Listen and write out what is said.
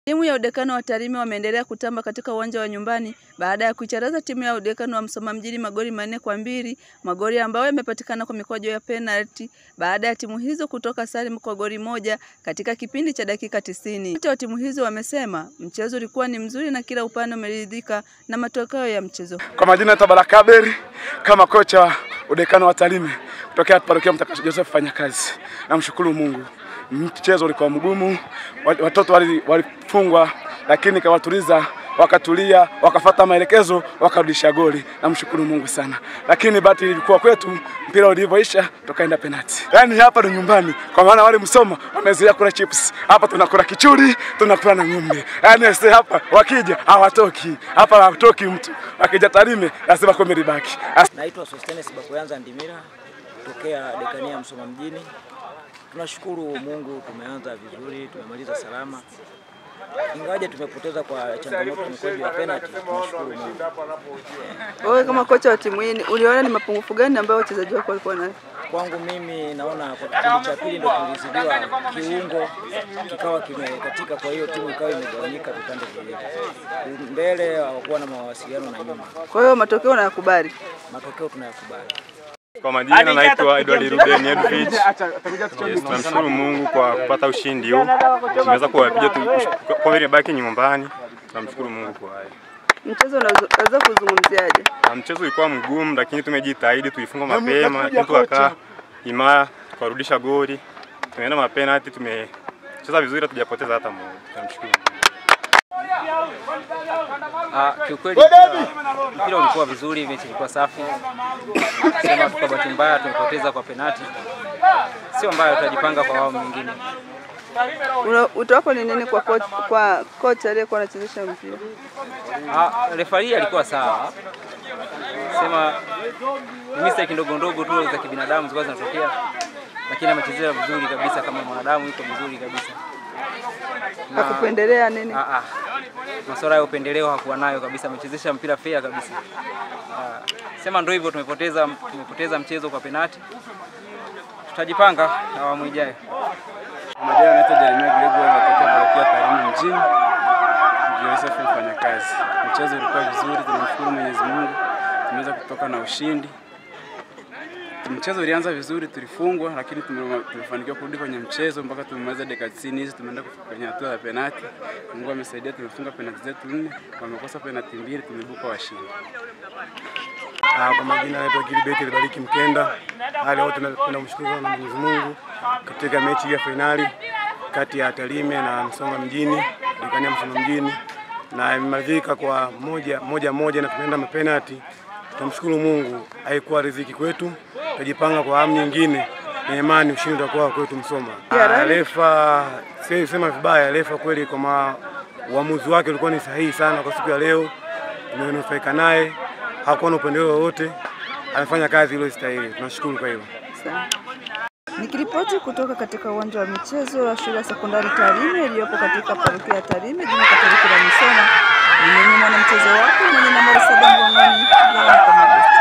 Timu ya udekano wa Tarime wameendelea kutamba katika uwanja wa nyumbani baada ya kuicharaza timu ya udekano wa Msoma mjini magoli manne kwa mbili, magoli ambayo yamepatikana kwa mikwaju ya penalti baada ya timu hizo kutoka sare kwa goli moja katika kipindi cha dakika tisini. Wote wa timu hizo wamesema mchezo ulikuwa ni mzuri na kila upande umeridhika na matokeo ya mchezo. Kwa majina ya Baraka Aberi kama kocha wa udekano wa Tarime kutokea parokia Mtakatifu Joseph fanya kazi. Namshukuru Mungu. Mchezo ulikuwa mgumu, watoto walifungwa wali lakini kawatuliza wakatulia, wakafata maelekezo, wakarudisha goli. Namshukuru Mungu sana, lakini bahati ilikuwa kwetu, mpira ulivyoisha tukaenda penalti. Yaani hapa ni nyumbani, kwa maana wale Msoma wamezoea kula chips, hapa tunakula kichuri, tunakula na ng'ombe. Yaani sisi hapa wakija hawatoki hapa, hawatoki mtu, wakija Tarime lazima kombe libaki. Naitwa Sostenes Bakoyanza Ndimira tokea dekania Msoma mjini. Tunashukuru Mungu, tumeanza vizuri, tumemaliza salama, ingawaje tumepoteza kwa changamoto mkwaju ya penalty. Tunashukuru Mungu. Wewe kama kocha wa timu hii uliona ni mapungufu gani ambayo wachezaji wako walikuwa nayo? Kwangu mimi naona kwa kipindi cha pili ndio tulizidiwa kiungo kikawa kimekatika, kwa hiyo timu ikawa imegawanyika vipande viwili, mbele hawakuwa na mawasiliano na nyuma. Kwa hiyo matokeo unayakubali? Matokeo tunayakubali. Kwa majina naitwa Edward Ruben Edwidge. Yes, tunamshukuru Mungu kwa kupata ushindi huu. Tumeweza kuwapiga tu kwa vile baki nyumbani. Tunamshukuru Mungu kwa hayo. Mchezo unaweza kuzungumziaje? Na mchezo ulikuwa mgumu, lakini tumejitahidi, tuifunga mapema, lakini tukakaa imara, tukarudisha goli. Tumeenda mapenalti, tumecheza vizuri, hatujapoteza hata moja. Tunamshukuru Mungu. Ah, kiukweli mpira ulikuwa vizuri, mechi ilikuwa safi. Sema tu kwa bahati mbaya tumepoteza kwa penati, sio mbaya, tutajipanga kwa awamu nyingine. Utawapo ni nini kwa kocha, kwa kocha aliyekuwa anachezesha mpira? Ah, refari alikuwa sawa, sema ni mistake ndogo ndogo tu za kibinadamu zilikuwa zinatokea, lakini amechezea vizuri kabisa, kama mwanadamu yuko vizuri kabisa. Hakupendelea nini? Ah, ah. Masuala ya upendeleo hakuwa nayo kabisa, amechezesha mpira fair kabisa. Ah, sema ndio hivyo, tumepoteza tumepoteza mchezo kwa penati, tutajipanga awamu ijayo. Majina naitwa Jeremia Gregor, natokea parokia Tarime mjini. Joseph mfanya kazi. Mchezo ulikuwa vizuri, tunamshukuru Mwenyezi Mungu, tumeweza kutoka na ushindi. Mchezo ulianza vizuri, tulifungwa, lakini tumefanikiwa kurudi kwenye mchezo mpaka tumemaliza dakika 90 hizi, tumeenda kwenye hatua ya penati. Mungu amesaidia, tumefunga penati zetu nne, wamekosa penati mbili, tumebuka washindi. Ah, kwa majina naitwa Gilbert Libariki Mkenda. Hali wote tunamshukuru sana Mwenyezi Mungu katika mechi ya fainali kati ya Tarime na Msoma mjini, Dekania Msoma mjini, na imemalizika kwa moja moja moja na tumeenda mapenati. Tunamshukuru Mungu, haikuwa riziki kwetu, tutajipanga kwa awamu nyingine na imani ushindi utakuwa kwetu Msoma. Ah, refa siwezi sema vibaya, refa kweli kwa ma, uamuzi wake ulikuwa ni sahihi sana kwa siku ya leo, tumenufaika naye, hakuwa na upendeleo wowote, amefanya kazi iliyostahili. Tunashukuru kwa hilo. Nikiripoti kutoka katika uwanja wa michezo wa shule ya sekondari Tarime iliyopo katika parokia ya Tarime jimbo Katoliki la Misona, ni mimi mwanamchezo wako mwenye nambari saba mgongoni